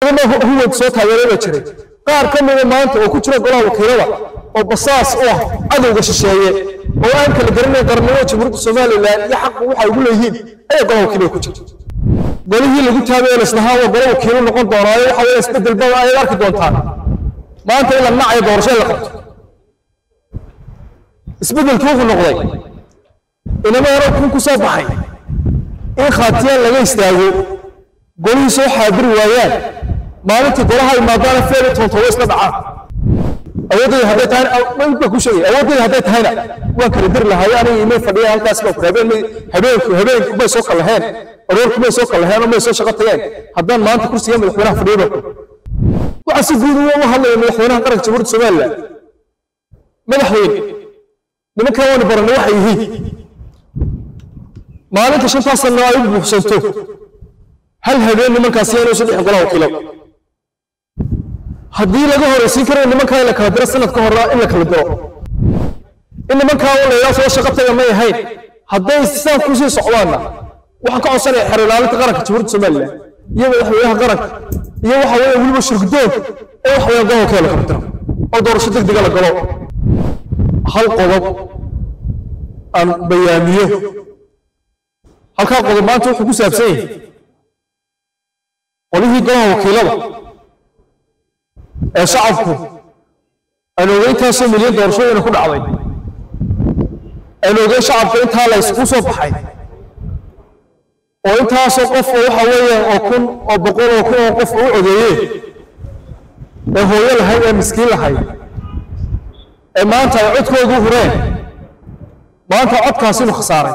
ciidamo huwad soo taageeray baa jiray qaar ka mida maanta oo ku jira golaha wakiilada oo basaas u ah cadowga shisheeye oo aan kala garanayn qarnimada jamhuuriyadda somalilan iyo xaqa waxay ugu leeyihiin ayaa golaha wakiilada ku jira golihii lagu taabay laslahaa waa golo wakiilo noqon doonaayo waxa weeye isbedel badan ayaad arki doontaan maanta in la nacayo doorasho in la qabto isbedelkii wuxuu noqday inama hore kun ku soo baxay in khaatiyaan laga istaago golihii soo xaadiri waayaan maalintii golaha imaadaana feeri toontoba isla dhacaan awoodayda hadday tahayna baa ku sheegay awoodayda hadday tahayna waan kala diri lahaay aniga imay fadhiya halkaas baa ku habeen habeenku habeenku may soo kalaheen aroorku may soo kalaheen oo may soo shaqo tageen haddaan maanta kursiga madaxweynaha fadhiyo baa waxaa si guud uga hadlaya madaxweynaha qaranka jamhuuriyadda somaliland madaxweyne nimankan waanu baranay waxay yihiin maalinta shantaas sano ay u buuxsanto hal habeen nimankaasi inuu saddex golaha wakiilo haddii laga horeysiin karayo nimankaa in la kala diro sanadka hore in la kala diro in nimankaa u layaa soo shaqo taga may ahayn hadday sidaan kusii socdaanna waxaan ka codsanaya xer ilaalinta qaranka jamhuuriyadda somaliland iyo madaxweynaha qaranka iyo waxa weeye weliba shirgudoon ee waxa weeye golaha wakiilo la kala diro oo doorasho degdega la galo hal qodob aan bayaamiyo halkaa qodob maanta wuxuu ku saabsan yahay qolihii golaha wakiilada ee shacabku aan ogeyntaasoo milyan doorashooyina ku dhacday aan ogeyn shacabka intaa la isugu soo baxay oo intaasoo qof oo waxa weeyaan oo kun oo boqol oo kun oo qof u codeeyeen ee hooyo lahayd ee miskiin lahayd ee maanta ay codkoodu hureen maanta codkaasi inu khasaaray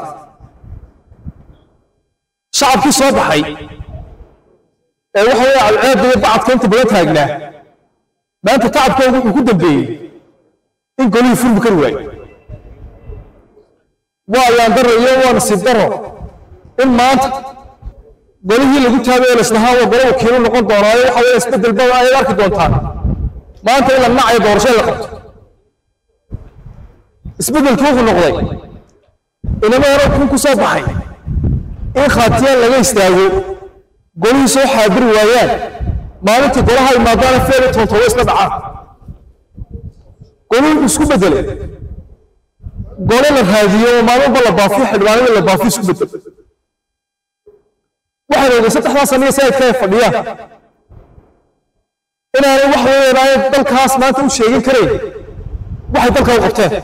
shacabkii soo baxay ee waxa weeye cadceedda iyo bacadka inta badan taagnaa maanta tacabkoodu wuxuu ku dambeeyey in golihii furmi kari waayo waa ayaan daro iyo waa nasiib daro in maanta golihii lagu taabay laslahaa waa golo wakiilo noqon doonaayo waxa weeye isbedel badan ayaad arki doontaan maanta in la nacayo doorasho in la qabto isbedelkii wuxuu noqday inama hore kun ku soo baxay in khaatiyaan laga istaago golihii soo xaadiri waayaan maalintii golaha imaadaana feeri toontoba isla dhacaan golihii isku bedelay gole la raadiyo oo maalinba la baafiyo xildhibaanada la baafiyo isku bedel waxaan ogay saddexdaa saniya sayidka ay fadhiyaan inaanay wax weeyaan ay dalkaas maanta u sheegin karayn waxay dalka u qabteen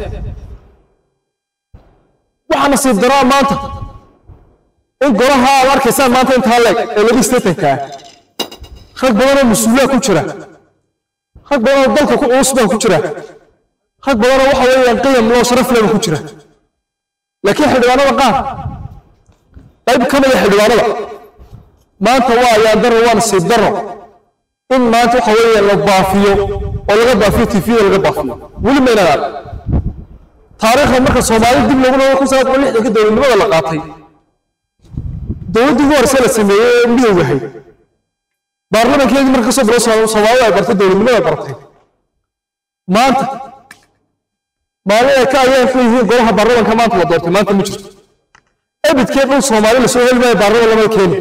waxaa nasiib daraa maanta in golaha aad arkaysaan maanta intaa leeg ee laga istatankaa rag badanoo mas-uulaa ku jira rag badanoo dalka ku culus baa ku jira rag badanoo waxa weeyaan qiyam loo sharaf leba ku jira laakiin xildhibaanada qaar qayb ka mida xildhibaanada maanta waa ayaan daro waa nasiib daro in maanta waxa weeyaan la baafiyo oo laga baafiyo tifiyada laga baafiyo weli maynaan arag taariikhda marka soomaali dib loogu noqdo kun sagaal boqol lixdanka dowladnimada la qaatay dowladdii ugu horeyse la sameeyey ee midowga ahayd baarlamankeedii marka kasoo bilo soomaalida ay bartay dowladnimada bartay maanta maalin ay ka ayaan ku yihiin golaha baarlamanka maanta la doortay maanta ma jirto ebidkee dhul soomaali lasoo heli maayo baarlaman lamada keeni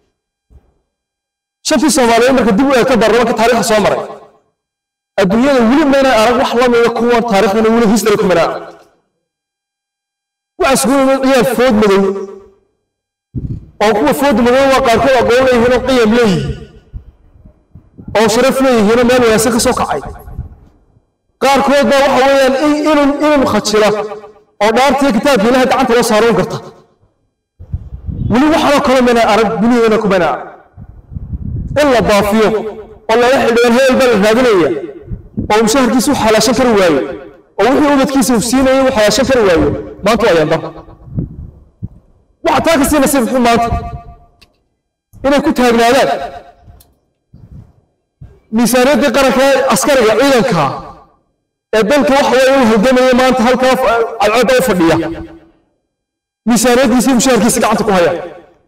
shantii soomaaliyeed marka dib u eegto baarlamanka taariikhda soo maray adduunyada weli mayna arag wax la mida kuwan taariikhdana weli history kumana arag waxa isugu yimid ciyaar food madow oo kuwa food madow waa qaarkood aqoon leeyihiin oo qiyam leeyihiin oo sharaf leeyihiin oo meel wanaagsan ka soo kacay qaarkood baa waxa weeyaan inun inun khajila oo dhaartiyo kitaabka ilaha gacanta loo saaroon karta weli waxanoo kale mayna arag duniyadana kumayna arag in la baafiyo oo laga xildhibaan heel baa la raadinaya oo mushaharkiisa u xalaashan kari waayo oo wixii ubadkiisa uu siinayay uu xalaashan kari waayo maanta waa ayaan daro waxa taa kasii nasiib xun maanta inay ku taagnaadaan miisaaniyaddii qaranka ee askariga ciidanka ee dalka waxa weeye u halgamaya maanta halkaa cadceedda u fadhiya miisaaniyaddiisii mushaharkiisa gacanta ku haya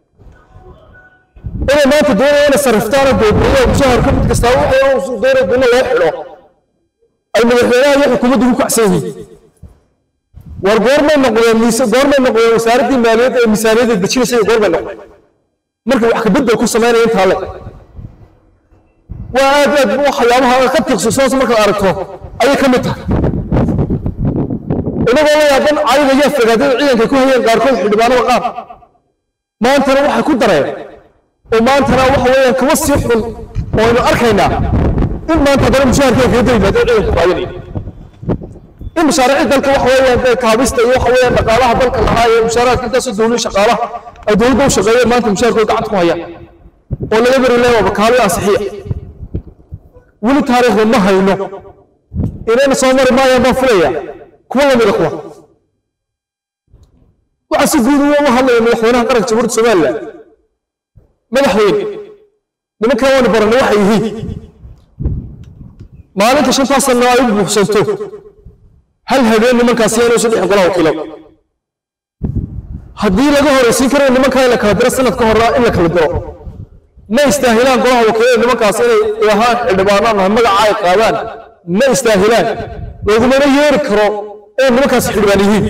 inay maanta doonaya inay sarriftaana doobiyo mushaharka mid kastaa wuxuu doonaya duna loo xidho ay madaxweynaha iyo xukuumaddu ku kacsan yihiin war goormay noqdeen miise goormay noqdeen wasaaraddii maaliyadda ee miisaaniyadda dejinaysa iyo goormay noqdeen markay wax ka beddel ku samaynaya intaa le waa aad aad waxyaabaha ka tiqsusaas markaad aragto ayay ka mid tahay inagoo la yaaban cayda iyo fagaadada ciidanka ku hayeen qaarkood xildhibaanada qaar maantana waxay ku dareen oo maantana waxa weeyaan kama sii xun oo aynu arkaynaa in maanta haddana mushaharkay kaga daba yimaadeen ciidanku qaadanaya in mashaariicii dalka waxa weeyaan dee kaabista iyo waxa weeyaan dhaqaalaha dalka lahaa ee mushaaraadka intaasoo dowlad shaqaalaha ay dowladda u shaqeeyeen maanta mushaharkooda gacanta ku hayaan oo laga beri leeyahay wakaalo ansixiya weli taariikhda ma hayno inayna soo mari maayaan baan filaya kuwa lamida kuwa waxaa si guud uga hadlaya madaxweynaha qaranka jamhuuriyadda somaliland madaxweyne nimankan waanu baranay waxay yihiin maalinta shantaas sano ay u buuxsanto hal habeen nimankaasi inuu saddex golaha wakiilo haddii laga horeysiin karayo nimankaa in la kala diro sanadka hore in la kala diro ma istaahilaan golaha wakiilada nimankaas inay ilahaan xildhibaanaan ah magaca ay qaadaan ma istaahilaan lagumana yeeri karo inay nimankaas xildhibaan yihiin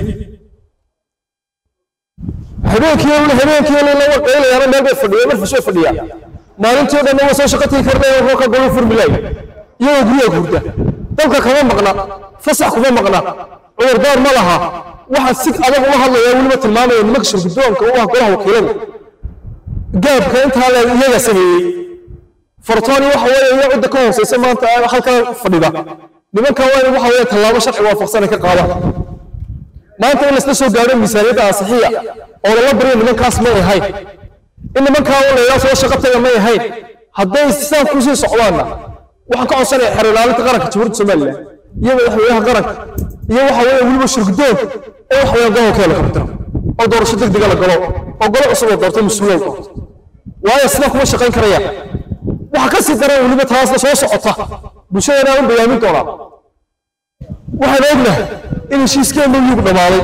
habeenkii habeenkii laga qaylayaana meel bay fadhiya marfis way fadhiyaa maalintii o dhan waa soo shaqo tigi karnay roolka golu furmilaay iyagoo guryaha hurda dalka kama maqna fasax kuma maqna cudurdaar ma laha waxaa si adag uga hadlaya weliba tilmaamaya nimanka shirgudoonka u ah golaha wakiilada gaabka intaa leeg iyaga sameeyey fartooni waxa weeye iyo cidda ka hooseysa maanta halkaa fadhida nimanka waa in waxa weeye tallaabo sharci waafaqsan ay ka qaadaan maanta in laisla soo gaadho miisaaniyadda ansixiya oo lala baryo nimankaas may ahayn in nimankaa oo layidhaa soo shaqo taga may ahayn hadday sidaan kusii socdaanna waxaan ka codsanaya xeer ilaalinta qaranka jamhuuriyadda somaliland iyo madaxweynaha qaranka iyo waxa weeye weliba shirgudoonka ee waxa weeye gobol keela kabtiro oo doorasho degdega la galo oo golo cusub oo doorto mas-uulay doorto waayo sidaa kuma shaqayn karayaan waxa ka sii daran weliba taasna soo socota bulshadana u bayaamin doonaa waxaan ognahay in heshiiskeenu yugu dhammaaday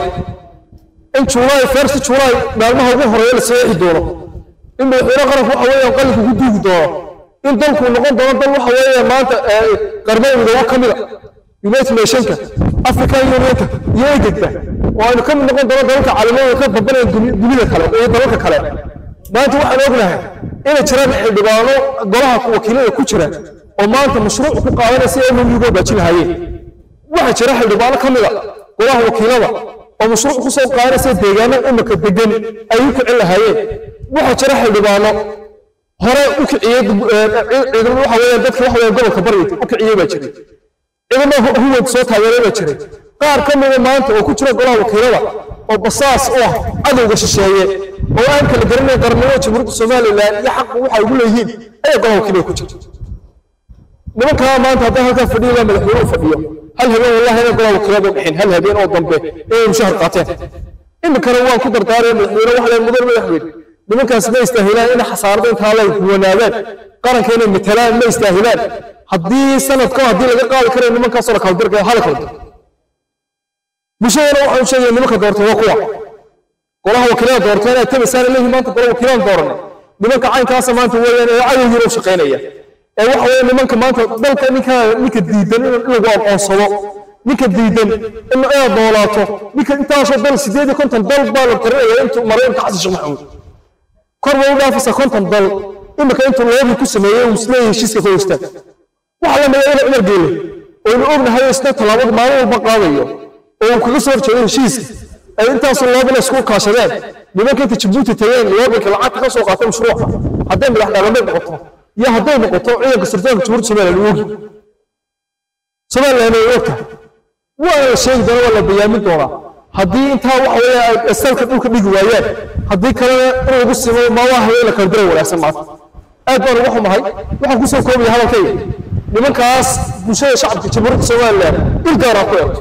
in juulaay first juulaay maalmaha ugu horeeya la saxiixi doono in madaxweyne qaranku waxa weeyaan qalinka ku duugi doono in dalku noqon doono dal waxa weeyaan maanta qarnada midoobo ka mida united nationka african unionka iyo egegba oo aynu ka mid noqon doono dalalka caalamada ka babanaya dunida kale iyo dalalka kale maanta waxaan ognahay inay jiraan xildhibaano golaha wakiilada ku jira oo maanta mashruuc ku qaadanaya si ay mumyuga baajin lahaayeen waxaa jira xildhibaano ka mida golaha wakiilada oo mashruuc ku soo qaadanaysa deegaano imika degan ay u kicin lahaayeen waxaa jira xildhibaano hore u kiciyey ciidamada waxa weeyaan dadka waxa weeyaan gobolka bari u kiciyey baa jiray ciidamada huwad soo taageeray baa jiray qaar ka mida maanta oo ku jira golaha wakiilada oo basaas u ah cadowga shisheeye oo aan kala garanayn qarnimada jamhuuriyadda somalilan iyo xaqu waxa ugu leeyihiin ayaa golaha wakiilada ku jira nimankaa maanta haddii halkaa fadhiyo baa madaxweyne u fadhiyo hal habeen wallahi inay golaha wakiilada bixin hal habeen oo dambe inay mushahar qaateen iminkana waan ku dardaaraya madaxweyne waxa leen mudan madaxweyne nimankaas ma istaahilaan inay xasaarada intaa lay wanaadaan qaranka inay matalaan ma istaahilaan haddii sanadka haddii laga qaadi karayo nimankaasoo la kala dirkaya hala kala dir bulshadana waxaan sheegaya nimanka doorta waa kuwa golaha wakiilada doorta inay tabaysaan leeyihin maanta golaha wakiilaan dooranay nimanka caynkaasa maanta weeyaan ee cadowgiina u shaqaynaya ee waxa weeye nimanka maanta dalka ninka ninka diidan in lagu aqoonsado ninka diidan in inaad noolaato ninka intaasoo dal sideed iyo konton dal baa la tarinaya intuu maray inta xasan sheekh maxamuud kor bay u dhaafaysaa konton dal imika intuu loobi ku sameeyey uu isleeyahay heshiiska ka hoystaan waxa la midayna cumar geele oo inu ognahay isna tallaabada maalin walba qaadayo oo uu kaga soo horjeedo heshiiska ay intaasoo loobina isku kaashadeen nimanka inta jabuuti tageen loobinka lacagta ka soo qaatay mashruuca hadday madax dhaqameed noqoto iyo hadday noqoto ciidanka sirdoonka jamhuuriyadda somaliland ogi somaliland ay ogtahay waa la sheegi doona waa la bayaamin doonaa haddii intaa waxa weeye ay salka dhulka dhigi waayaan haddii kalena in lagu simo maawaha la kala diray wanaagsan maanta aad baan uga xumahay waxaan kusoo koobaya hadalkayga nimankaas bulshada shacabka jamhuuriyadda somaliland il gaaraa ku eegto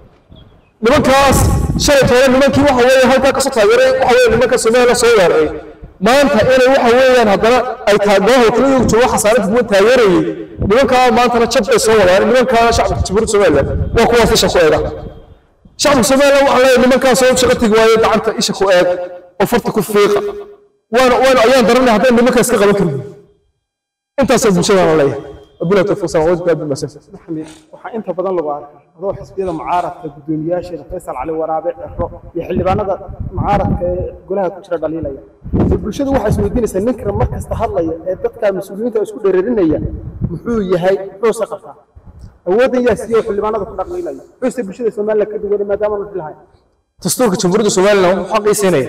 nimankaas shalay toole nimankii waxa weeye halkaa kasoo taageeray waxa weeye nimanka somaliland soo weeraray maanta inay waxa weeyaan haddana ay taageeraha wakiilada joogo xasaaradda kuwa taageerayay nimankaa maantana jab ay soo wadaan nimankaa shacabka jamhuuriyadda somaliland waa kuwaas isha ku eega shacabka somaliland waxaa leeyahay nimankaas oo shaqo tegi waayo gacanta isha ku eeg oo farta ku fiiqa waana waana ayaan daranay haddaan nimankaas ka qaban karin intaasoo bulshadana leeyahay wabillahi tawfiiq salaam wajib aad buu maxamed waxaa inta badan lagu arkaa adoo xisbiyada mucaaradka guddoomiyaasheeda faysal cali waraabe ciro iyo xildhibaanada mucaaradka ee golaha ku jira dhaliilaya bulshadu waxay isweydiinaysaa ninka mar kasta hadlaya ee dadka mas-uuliyiinta isku dhereerinaya muxuu yahay muxuuse qabtaa awooddan yaa siiyo xildhibaanada ku dhaqmiilaya muxuuse bulshada somaliland ka duwanay maadaama aan lahayn dastuurka jamhuuriyadda somaliland wuxuu xaqiisinaya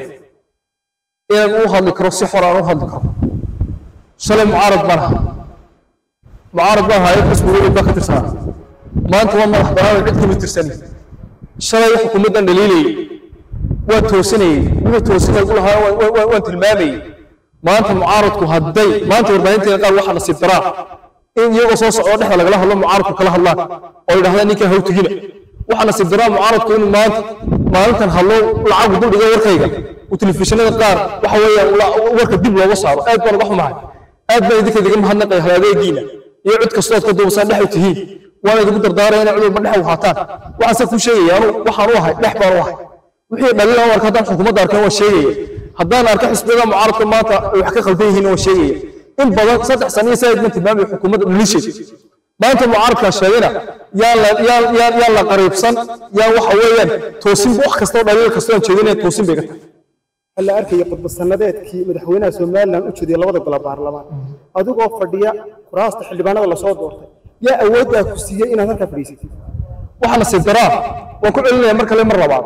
inaan u hadli karo si xor aan u hadli karo shalay mucaarad baan ahaa mucaarad baan ahaa xisbiga weyn baa ka tirsanaa maanta waa madax banaan cid kama tirsani shalay xukuumaddan dhaliilayay waan toosinayey wixii toosinay u lahaa waan tilmaamayey maanta mucaaradku hadday maanta warbaahinteeda qaar waxaa nasiib daraa in iyagoo soo socdo dhexda lagala hadlo mucaaradku kala hadlaan oo yidhahdaan ninkan hawtugina waxaa nasiib daraa mucaaradku inuu maanta maalintan hadlo lacagu duldhiga warkayga uu telefishinada qaar waxa weeyaan warka dib looga saaro aad baan uga xumahay aad baan idinka idiga mahadnaqaya haladeegiina iyo cid kastoo aad ka duubasaan dhex u tihiin waana idigu dardaaraya inay cid walba dhex u haataan waxaan se kuu sheegaya anu waxaan u ahay dhex baan u ahay wixii dhaliil aan arka haddaan xukuumadda arkeen waan sheegaya haddaan arka xisbiyada mucaaradka maanta ay wax ka khaldan yihiin waan sheegaya in badan saddex sano iyo said man tilmaamaya xukuumadda dhaliisheed maanta mucaaradkaa sheegayna yaan la yaan yaan yaan la qariibsan yaan waxa weeyaan toosin wax kastoo dhaliil kastoo aan jeedinaya toosin bay ka tahay hal la arkaya khudbad sanadeedkii madaxweynaha somaliland u jeediyay labada golo baarlamaan adigoo fadhiya kuraasta xildhibaanada lasoo doortay yaa awooddaa ku siiyey inaad halkaa fadhiisatid waxaa nasiib daraa waan ku celinaya mar kale mar labaad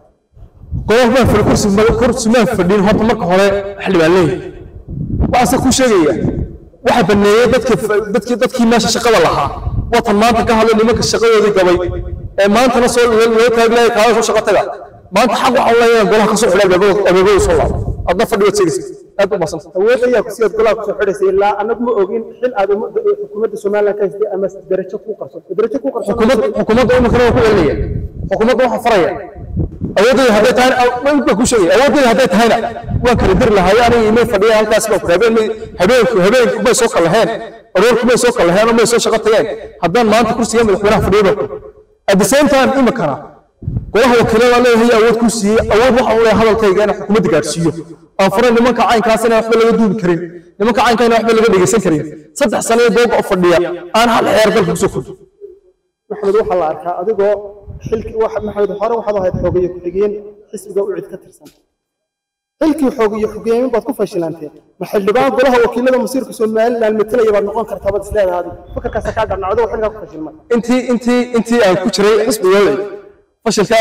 golaha baan fadhi kursi kursi maan fadhin horta marka hore xildhibaan leeyahay waxaan se kuu sheegaya waxa baneeyey dadka dadkii dadkii meesha shaqada lahaa watan maanta ka hadlay nimanka shaqadoodii gabay ee maantana soo loo taaglaaya kaada soo shaqo taga maanta xaq waxaa leeyahay golaha kasoo xidhay abeebada soo laabo adna fadhi waad sheegaysa aad u maasanta awood ayaa ku siyaad golaha kusoo xidhaysay ilaa annagu ma ogin xil aad ummadda xukuumadda somaliland ka haystay ama darajo kuu qarso darajo kuu qarso xukuumadda xukuumadda iminkana waan ku celinaya xukuumadda waxaan faraya awoodayda hadday tahayna baan ku sheegaya awoodayda hadday tahayna waan kala diri lahaay aniga imay fadhiya halkaas baan ku habeen habeenku habeenku may soo kalaheen aroorku may soo kalaheen oo may soo shaqo tageen haddaan maanta kursiga madaxweynaha fadhiyo baan at the same time iminkana golaha wakiilada leeyahay awood ku siiyey awood waxaan u leeyahay hadalkayga inaan xukuumadda gaadhsiiyo aan furay nimanka caynkaas inaan waxba laga duubi karin nimanka caynka inaan waxba laga dhegeysan karin saddex sano iyo dooga u fadhiya aan hal xeer dalka kusoo kordhin maxamed waxaa la arkaa adigoo xilki maxamed hore waxaad ahayd xogeeye ku-xigeen xisbiga u cid ka tirsan xilkii xogeeye xogeyeen baad ku fashilanteen ma xildhibaan golaha wakiilada masiirka somaliland matalaya baad noqon kartaa baad isleedahay adigu fakarkaasa kaa dharnacdo xilkaa ku fashilmay intii intii intii aan ku jiray xisbiga fashilka